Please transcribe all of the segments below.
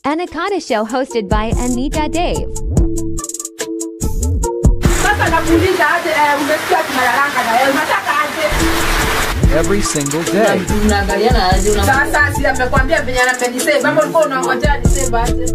Anaconda Show hosted by Anita Dave. Sasa nakuuliza aje, eh, umesikia tunalalanga na wewe, unataka aje? every single day. mnaangaliana aje una Sasa si amekwambia venye anapenisave, ama ulikuwa unangojea nisave aje?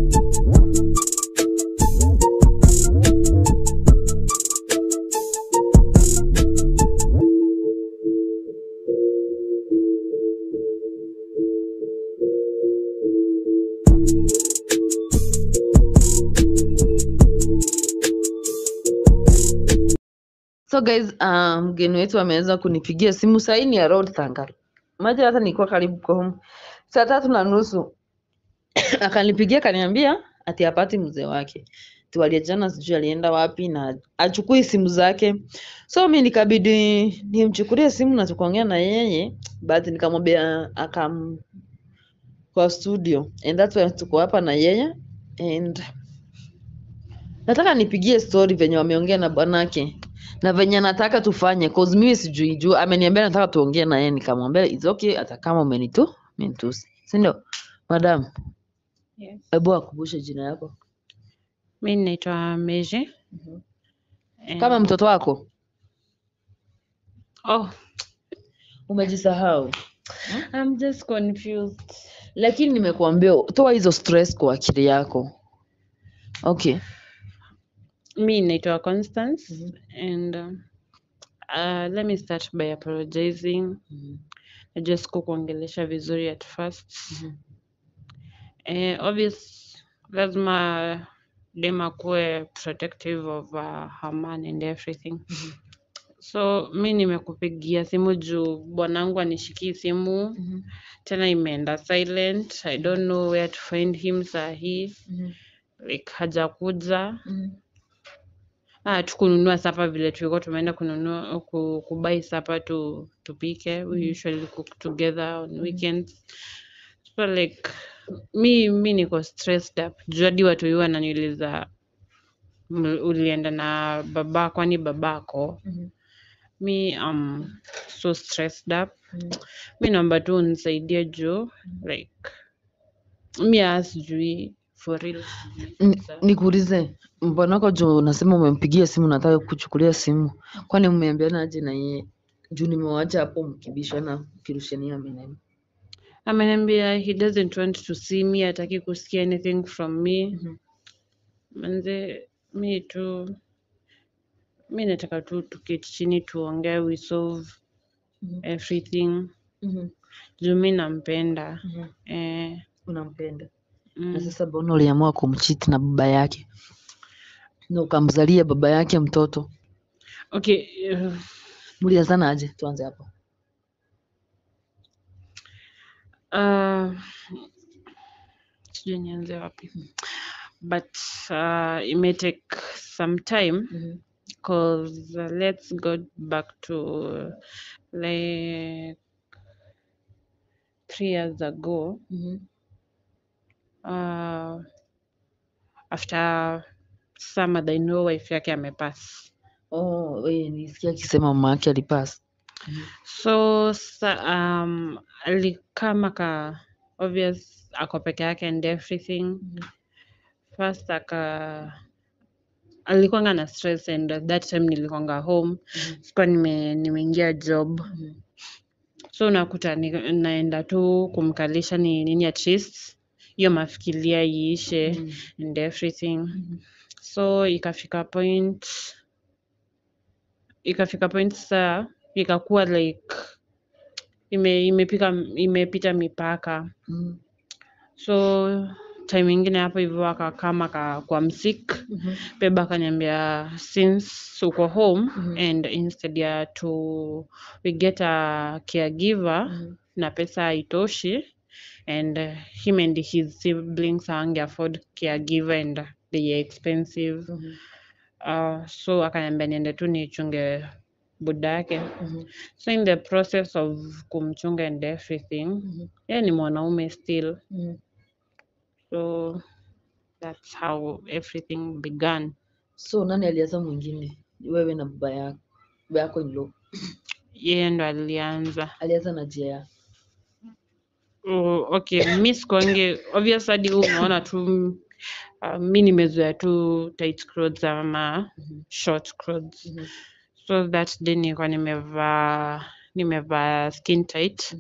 so guys uh, mgeni wetu ameweza kunipigia simu sahii ni around thangal maji hata nilikuwa karibu kwa home saa tatu na nusu akanipigia akaniambia ati apati mzee wake tuwaliajana sijui alienda wapi na achukui simu zake so mi nikabidi nimchukulie simu na tukaongea na yeye but nikamwambia akam kwa studio and that's why tuko hapa na yeye and nataka nipigie story venye wameongea na bwanake na venye nataka tufanye cause mimi sijui juu ameniambia nataka tuongee na yeye nikamwambia it's okay hata kama umenitu umenitusi si ndio madam Yes. hebu akumbushe jina yako Mi naitwa Meje. Eh, kama mtoto wako Oh, umejisahau I'm just confused. lakini nimekuambia toa hizo stress kwa akili yako okay Mi naitwa Constance and uh, uh, let me start by apologizing. Najua sikukuongelesha vizuri at first. Eh, obvious lazima dem akuwe protective of uh, her man and everything. So mi nimekupigia simu juu bwanangu anishikii simu tena imeenda silent. I don't know where to find him saa hii like hajakuja. Ah, tukununua sapa vile tulikuwa tumeenda kununua ku, kubai sapa tu tupike. We usually cook together on weekends. So like mi mi niko stressed up. Juu hadi watu hiyo wananiuliza "M- ulienda na baba kwani babako? Mi um so stressed up. Mi naomba tu unisaidie juu like mi hata sijui for real sijui Ni- kabisa. nikuulize mbonako juu unasema umempigia simu nataka kuchukulia simu kwani mmeambiana aje na yeye juu nimewacha hapo mkibishana mkirushania maneno ameniambia he doesn't want to see me hataki kusikia anything from me manze mi tu mi nataka tu tuketi chini tuongee we solve everything juu mi nampenda eh, unampenda mm. na sasa mbona uliamua kumchiti na baba yake na ukamzalia baba yake mtoto okay uh, mlianzana aje tuanze hapo uh, sijui nianze wapi but uh, it may take some time because uh, let's go back to uh, like three years ago uh, after summer I know wife yake amepass oh, we, nisikia akisema mama yake alipasa so sa, um, alikama ka obvious ako peke yake and everything first aka alikuwanga na stress and at that time nilikuwanga home sikuwa nime, nimeingia job so unakuta ni, naenda tu kumkalisha ni nini at least hiyo mafikiria iishe and everything so ikafika point ikafika point saa ikakuwa like ime, imepika imepita mipaka so time ingine hapo hivyo akakama ka, kwa msik beba akaniambia since uko home and instead ya to we get a caregiver na pesa haitoshi and uh, him and his siblings hawange afford caregiver and they are expensive uh, so akaniambia niende tu nichunge buda yake so in the process of kumchunga and everything yeye ni mwanaume still so that's how everything began so nani alianza mwingine wewe na baba yako baba yako in law yeye ndo alianza alianza na jea Oh, okay, mi sikuangi obvious hadi huu unaona tu uh, mi nimezoea tu tight clothes ama short clothes. So that day nilikuwa nimevaa nimevaa skin tight.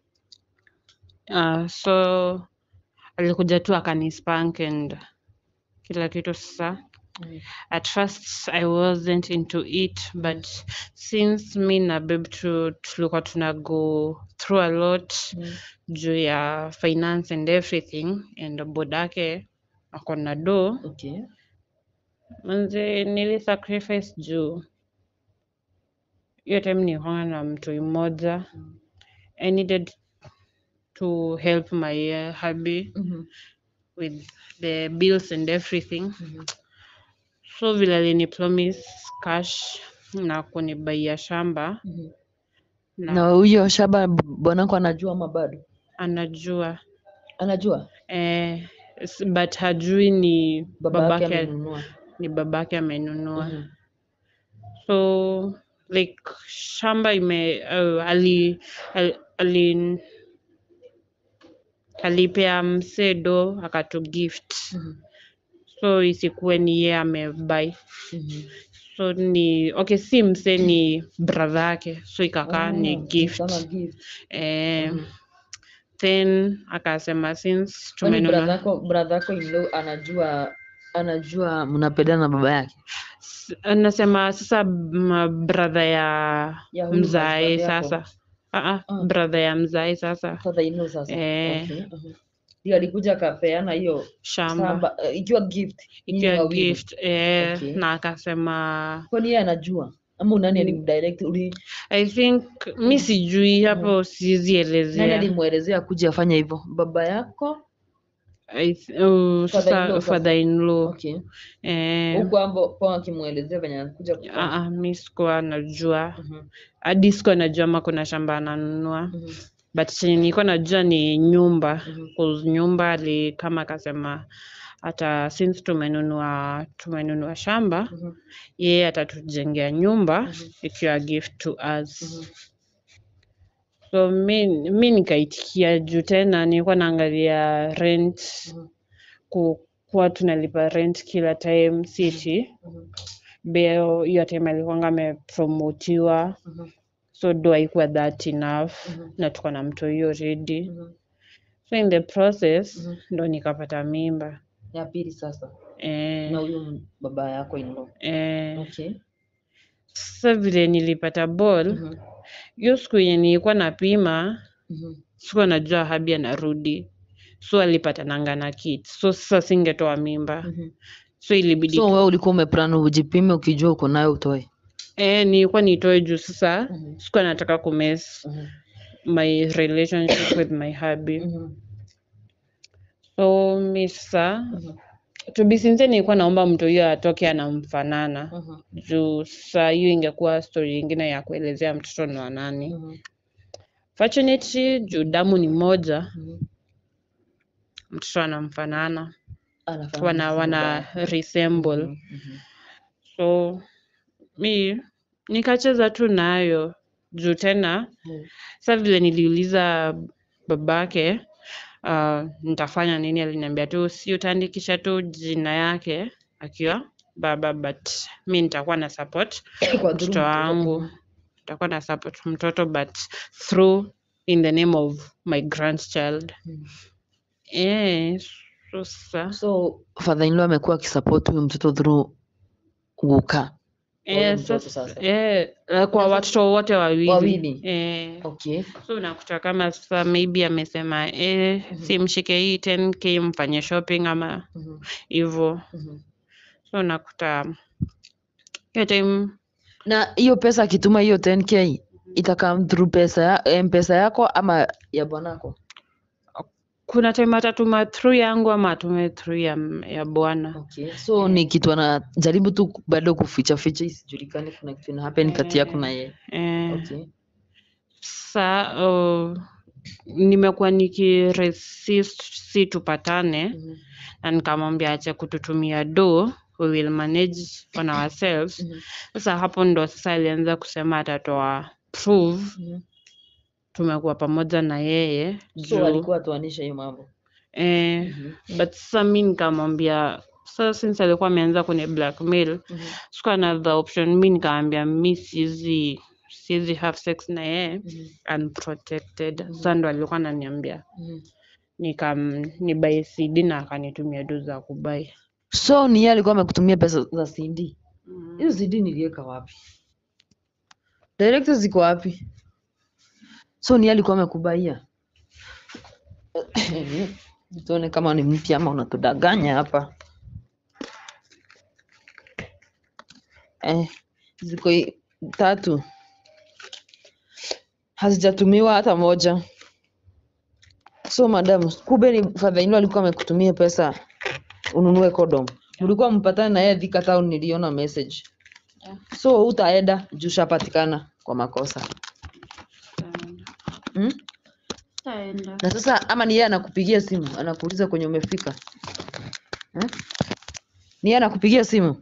Uh, so alikuja tu akanispank and kila kitu sasa. At first I wasn't into it but since mi na babe tu tulikuwa tuna go through a lot juu ya finance and everything and bodake ako na do Okay. manze nili sacrifice juu hiyo time nilikuwa na mtu mmoja I needed to help my uh, hubby with the bills and everything so vile alini promise cash na kunibaia shamba na Na huyo shamba b- bwanako anajua ama bado? anajua Anajua eh, s- but hajui ni baba yake babake amenunua. ni babake amenunua Mhm. so like shamba ime uh, ali, ali, ali alipea msee do akatu gift so isikuwe ni ye amebai so ni okay si msee ni brother yake so ikakaa ni Oh, gift kama gift. eh, then akasema since Kwani tumenunua brother yako brother yako in law anajua anajua mnapendana na baba yake? S- anasema sasa m- brother ya Ya huyu mzae husband yako. sasa Ah, ah, Ah. brother ya mzae sasa Father in law sasa. Eh. Okay. mhm. Ndio alikuja akapeana hiyo shamba shamba eh, ikiwa gift. nyinyi ikiwa wawili. gift eh, Okay. na akasema Kwani yeye anajua ama unani alimdirect uli I think mi sijui hapo siwezi nani elezea alimuelezea kuja afanye hivyo? Baba yako? I th- oh, sasa Father-in-law sasa. father in law Okay. eh, Huko ambo kwa akimuelezea venye anakuja ah, kufanya. ah, mi sikuwa najua Mhm, hadi sikuwa najua ama kuna shamba ananunua mhm, but chenye nilikuwa najua ni nyumba Mhm. 'cause nyumba ali kama akasema hata since tumenunua tumenunua shamba mhm, yeye atatujengea nyumba ikiwa gift to us mhm. so mi, mi nikaitikia juu tena nilikuwa naangalia rent Mhm. ku, kuwa tunalipa rent kila time city Mhm. beo hiyo time alikuwanga amepromotiwa Mhm. so do haikuwa that enough Mhm. na tuko na mto hiyo ready Mhm. so in the process Mhm. ndo nikapata mimba Ya pili sasa eh, na huyu m- baba yako in law. eh, Okay. sasa vile nilipata ball Mhm, hiyo siku yenye nilikuwa napima mhm. sikuwa najua habi anarudi so alipatananga na kit so sasa singetoa mimba Mhm. so ilibidi So tu- wewe ulikuwa umeplan ujipime ukijua uko nayo utoe. eh, nilikuwa nitoe juu sasa Mhm. sikuwa nataka kumess Mhm, my relationship with my hubby mhm, so mi sasa mhm, to be sincere nilikuwa naomba mtu huyo atoke anamfanana mhm, juu sasa hiyo ingekuwa story ingine ya kuelezea mtoto ni wa nani mhm, fortunately juu damu ni moja mhm. mtoto anamfanana Anafanana wana na wana baba yako. resemble Mhm, mhm. so mi nikacheza tu nayo juu tena Mhm. sa vile niliuliza babake uh, nitafanya nini aliniambia tu si utaandikisha tu jina yake akiwa baba but mi nitakuwa na support Kwa mtoto dhuluma. wangu nitakuwa na support mtoto but through in the name of my grandchild Mhm. eh so sasa So father in law amekuwa akisupport huyu mtoto through Guka. huyo eh, mtoto sasa, sasa. eh, eh, kwa watoto wote wawili, Wawili? Eh, Okay. so unakuta kama sasa maybe amesema eh, simshike hii 10k mfanye shopping ama Mhm, hivyo mhm. so unakuta hiyo time Na hiyo pesa akituma hiyo 10k itakam through pesa ya, mpesa yako ama ya bwanako? kuna time atatuma through yangu ama atume through ya, ya bwana Okay. So ni kitu anajaribu tu bado kuficha ficha isijulikane kuna kitu ina happen kati yako na yeye. eh, Okay. sa uh, nimekuwa nikiresist si tupatane Mhm, na nikamwambia ache kututumia do we will manage on ourselves mhm, sasa hapo ndo sasa alianza kusema atatoa prove mhm. tumekuwa pamoja na yeye so juu alikuwa atuanisha hiyo mambo eh, but sasa mi nikamwambia sasa since alikuwa ameanza kwenye blackmail sikuwa na the option mi nikamwambia mi siwezi siwezi have sex na yeye unprotected sasa ndo alikuwa ananiambia nikam nibai CD na akanitumia do za kubai so ni yeye alikuwa amekutumia pesa za CD hizo CD niliweka wapi directors ziko wapi so ni yeye alikuwa amekubaia tuone kama ni mpya ama unatudanganya hapa eh, ziko i- tatu hazijatumiwa hata moja so madam kumbe ni father in law alikuwa amekutumia pesa ununue condom mlikuwa mpatane na yeye Thika town niliona message so utaenda juu shapatikana kwa makosa hmm? na sasa ama ni yeye anakupigia simu anakuuliza kwenye umefika eh? ni yeye anakupigia simu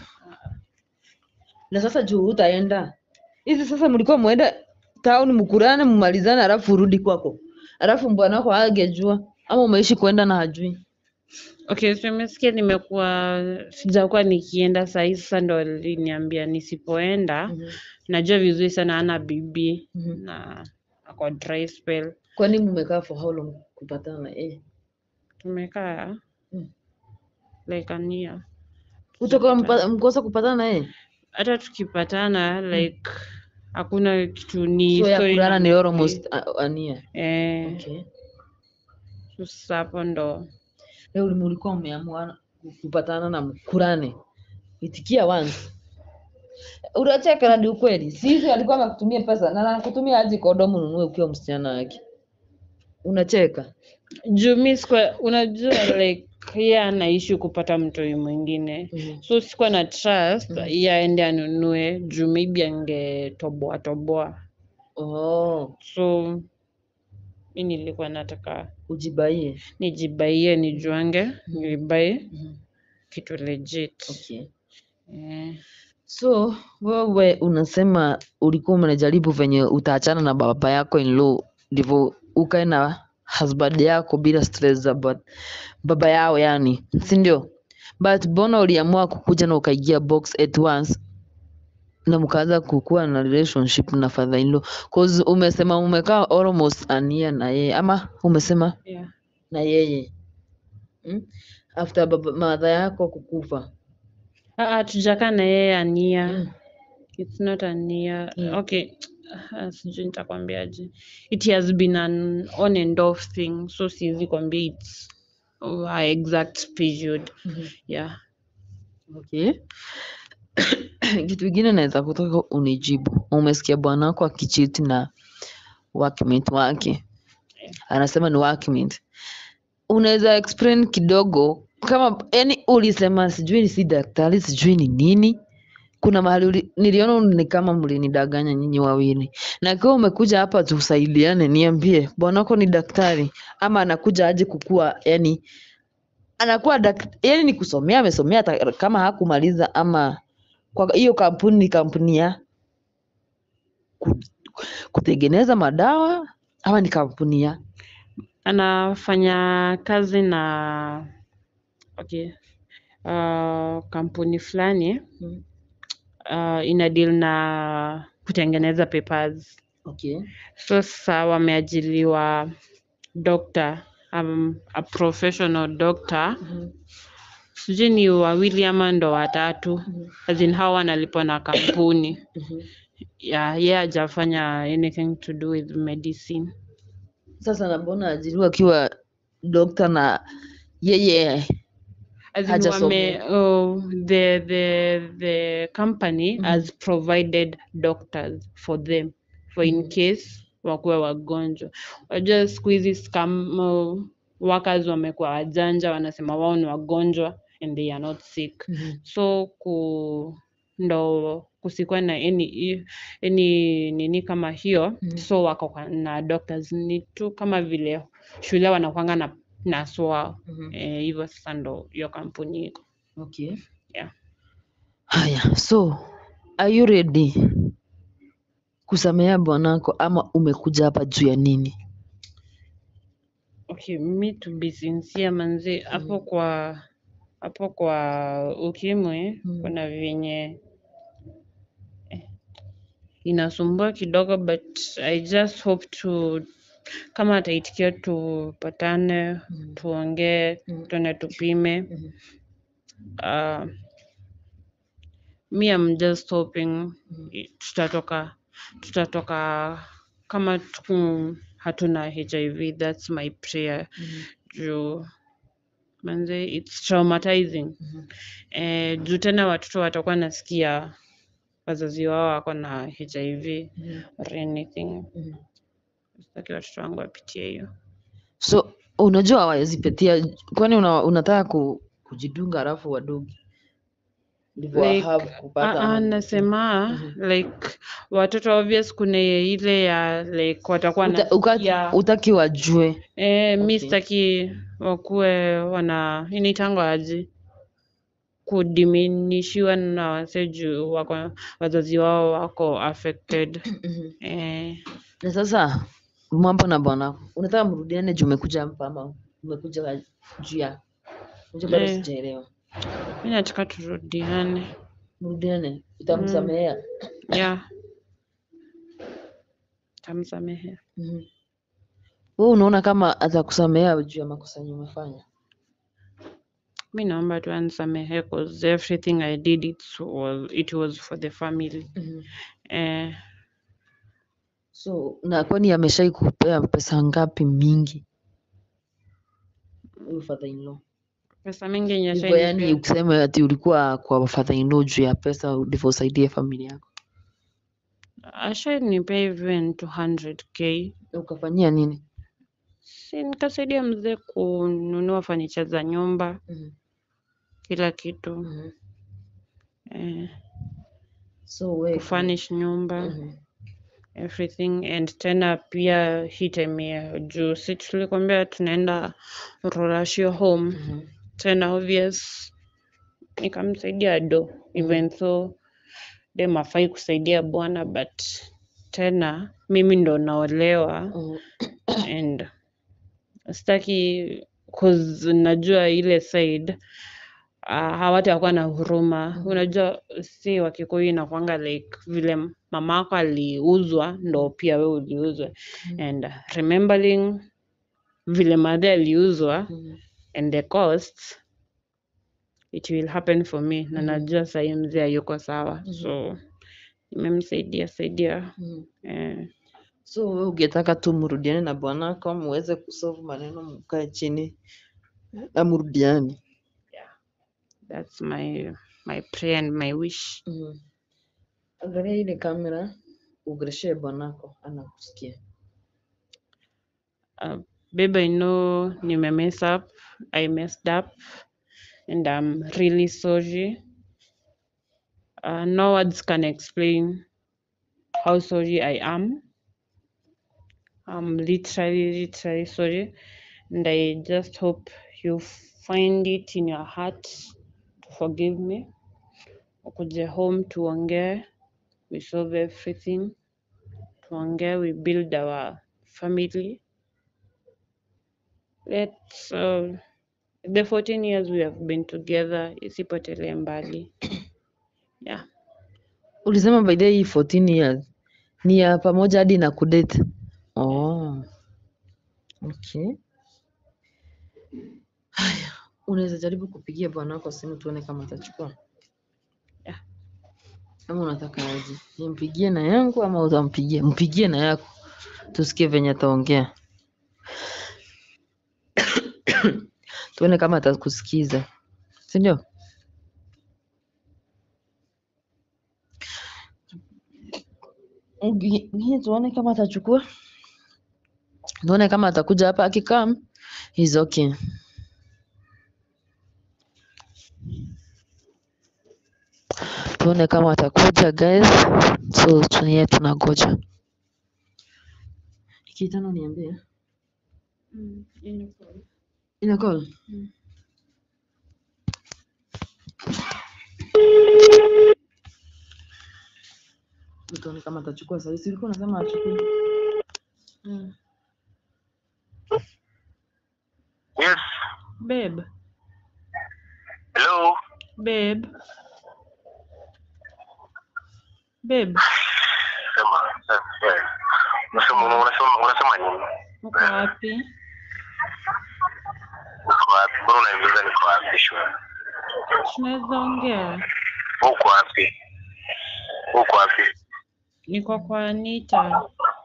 na sasa juu utaenda hizi sasa mlikuwa muende town mkurane mmalizane alafu urudi kwako alafu bwana wako hagejua ama umeishi kwenda na hajui Okay, so umesikia nimekuwa sijakuwa nikienda saa hii sasa ndo aliniambia nisipoenda najua vizuri sana ana bibi na ako dry spell kwani mmekaa for how long kupatana na yeye tumekaa Mm. like a year utakuwa mpa- mkosa kupatana na yeye hata tukipatana like hakuna kitu ni so ya story kulala ni na- almost a- a year eh okay so sasa hapo ndo leo mlikuwa mmeamua kupatana na mkurane itikia once unacheka na ni ukweli sisi alikuwa amekutumia pesa na anakutumia aje kondomu ununue ukiwa msichana wake unacheka juu mi sikuwa unajua like yeye anaishi kupata mtoi mwingine Mhm. so sikuwa na trust yeye aende anunue juu maybe angetoboa toboa oh, so mi nilikuwa nataka ujibaie nijibaie nijuange nibaie kitu legit okay. eh, so wewe unasema ulikuwa unajaribu venye utaachana na baba yako in law ndivyo ukae na husband yako bila stress za ba- baba yao yani si ndio but mbona uliamua kukuja na ukaingia box at once na mkaanza kukuwa na relationship na father in law cause umesema umekaa almost a year na yeye ama umesema yeah. na yeye hmm? after baba mother yako kukufa Ah, ah, tujakaa na yeye ania Mm. it's not ania Mm. okay ah, sijui nitakwambiaje it has been an on and off thing so siwezi kwambia its a exact period yeah Okay. Kitu kingine naweza kutaka unijibu. Umesikia bwana wako akichiti na workmate wake, anasema ni workmate. Unaweza explain kidogo kama yani, ulisema sijui ni si daktari sijui ni nini. Kuna mahali uli, niliona ni kama mlinidanganya nyinyi wawili, na ikiwa umekuja hapa tusaidiane, niambie bwana wako ni daktari ama anakuja aje kukua yani anakuwa dak, yani ni kusomea amesomea hata kama hakumaliza ama kwa hiyo kampuni ni kampuni ya ku- kutengeneza madawa ama ni kampuni ya anafanya kazi na okay uh, kampuni fulani Mm. uh, ina deal na kutengeneza papers okay. so sasa wameajiliwa doctor um, a professional doctor sijui ni wawili ama ndo watatu as in hao wanalipwa na kampuni yeah, ye hajafanya anything to do with medicine Sasa na mbona ajiriwa akiwa dokta na yeye As in Hajasomea. wame, oh, the, the, the company has provided doctors for them for in case wakuwe wagonjwa wajua siku hizi scam uh, workers wamekuwa wajanja wanasema wao ni wagonjwa and they are not sick so ku ndo kusikuwa na any, any nini kama hiyo so wako kwa- na doctors ni tu kama vile shule wanakwanga na nurse wao eh, hivyo sasa ndo hiyo kampuni iko okay. yeah. Haya, so are you ready kusamea bwanako ama umekuja hapa juu ya nini Okay, me to be sincere manzi, hapo kwa hapo kwa ukimwi Mm. kuna venye eh, inasumbua kidogo but I just hope to kama ataitikia tupatane Mm. tuongee Mm. tuende tupime Mhm. uh, me I'm just hoping Mm. i- tutatoka tutatoka kama tuku, hatuna HIV that's my prayer Mhm. juu manze it's traumatizing Mhm. eh, juu tena watoto watakuwa nasikia wazazi wao wako na HIV Mhm. or anything Mhm. sitaki watoto wangu wapitie hiyo so unajua hawawezi pitia kwani una, unataka ku, kujidunga alafu wadogi ndivyo like wahave kupata ah, ah, ama- nasema Mhm. like watoto obvious kuna ile ya like watakuwa Uta- uka- nasikia utaki wajue eh, mi Okay. sitaki wakuwe wana inaitangwa aje kudiminishiwa na wase juu wako wazazi wao wako affected eh, na sasa mambo na bwana unataka mrudiane juu umekuja hapa ama umekuja juu ya unajua bado Eh. sijaelewa mi nataka turudiane mrudiane utamsamehea yeah tamsamehe Mhm. wewe unaona kama atakusamehea juu ya makosa yenye umefanya mi naomba tu anisamehe cause everything i did it was, it was for the family eh, so na kwani ameshai kupea pesa ngapi mingi huyu father in law pesa mingi hivyo yani nyesha ukisema ati ulikuwa kwa father in law juu ya pesa ndivyo usaidie familia yako ashanipea even 200k Na ukafanyia nini si nikasaidia mzee kununua fanicha za nyumba Mhm. kila kitu Mhm. eh, so we kufurnish nyumba Mhm. everything and tena pia hii time ya juu si tulikwambia tunaenda Rorashio home Mhm. tena obvious nikamsaidia do even though dem afai kusaidia bwana but tena mimi ndo naolewa Mhm. and sitaki cause najua ile side uh, hawatakuwa na huruma unajua si wakikuyu inakwanga like vile mama ako aliuzwa ndo pia we uliuzwa and remembering vile madhe aliuzwa Mhm. and the cost it will happen for me na najua sahii mzee hayuko sawa so nimemsaidia saidia Mhm. eh, so we ungetaka tu mrudiane na bwanako muweze kusolve maneno mkae chini na mrudiane that's my my prayer and my wish Mhm. angalia ile kamera ugereshe bwanako anakusikia uh, babe i know nime mess up i messed up and i'm really sorry uh, no words can explain how sorry i am i'm literally literally sorry and i just hope you find it in your heart to forgive me ukuje home tuongee we solve everything tuongee we build our family let's uh, the 14 years we have been together isipotelee mbali yeah ulisema by the way hii 14 years ni ya pamoja hadi na kudate oh. okay haya unaweza jaribu kupigia bwanako simu tuone kama atachukua Yeah. ama unataka aje nimpigie na yangu ama utampigia mpigie na yako tusikie venye ataongea tuone kama atakusikiza si ndio Ngi- ngi- tuone kama atachukua tuone kama atakuja hapa akikam is okay tuone kama atakuja guys so tunie tunangoja ikitano niambie ina call tuone kama atachukua saa hii. Si ulikuwa unasema achukue? Mm. Yes. Babe, Hello. babe. Babe, Sema. eh, eh. Unasema unasema unasema nini? uko wapi? Uko wapi? Mbona unaniuliza niko wapi shule? Tunaweza ongea? Uko wapi? Uko wapi? Niko kwa Anita.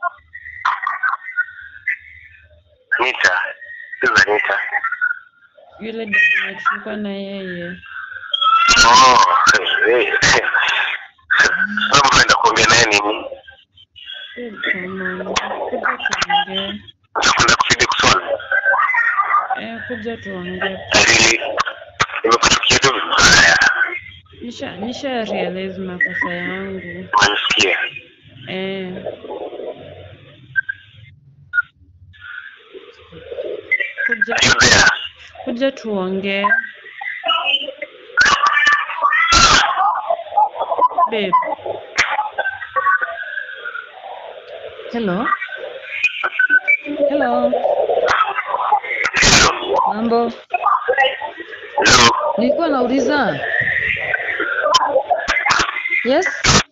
Nita. Sasa Nita. Yule dada tulikuwa na yeye. Oh. eh, eh. Sasa mnaenda kuongea naye nini? Babe, come on. Kuja tuongee. Unakwenda kufidi kuswali? Eh, kuja tuongee. Ili nimekuchukia tu vibaya. Nisha nisha realize makosa yangu. Unanisikia? Eh. Kuja Are you there? kuja tuongee. Babe, Hello. Hello. Hello. Mambo. Hello. Nilikuwa nauliza. Yes.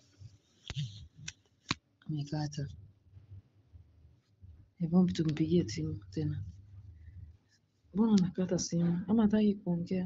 Amekata. Hebu tumpigie simu tena. Mbona anakata simu? Ama hataki kuongea?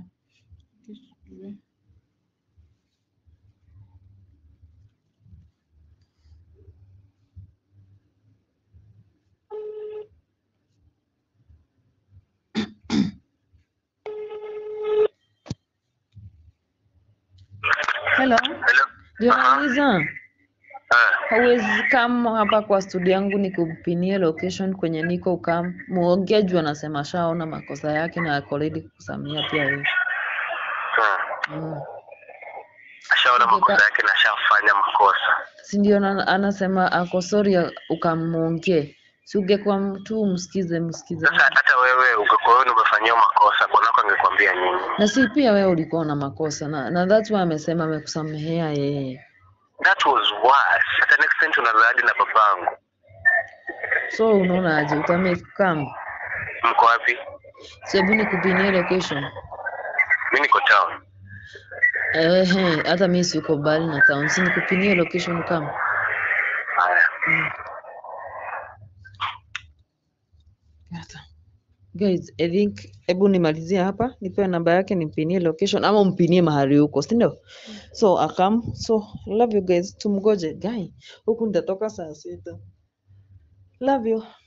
Hello. Hello. Ndio nauliza. Ah. Hauwezi kama hapa kwa studio yangu nikupinie location kwenye niko ukam muongee juu anasema ashaona makosa yake na ako ready kukusamia pia wewe. Ah. Mm. Ashaona makosa yake na ashafanya makosa. Si ndio na- anasema ako sorry ukamuongee. Si ungekuwa mtu umsikize msikize. Sasa hata wewe ungekuwa wewe umefanyia makosa, bwanako angekwambia nini? Na si pia wewe ulikuwa na makosa na, na that's why amesema amekusamehea yeye. That was worse. Hata next time tunazadi na babangu. So unaona aje utamake come? Mko wapi? So hebu nikupinie location. Mimi niko town. Ehe, hata mimi siko mbali na town. Si nikupinie location kama. Haya. Gata. Guys, I think hebu nimalizie hapa, nipewe namba yake nimpinie location ama umpinie mahali huko, si ndio? So akam, so love you guys, tumgoje guy. Huku nitatoka saa sita. Love you.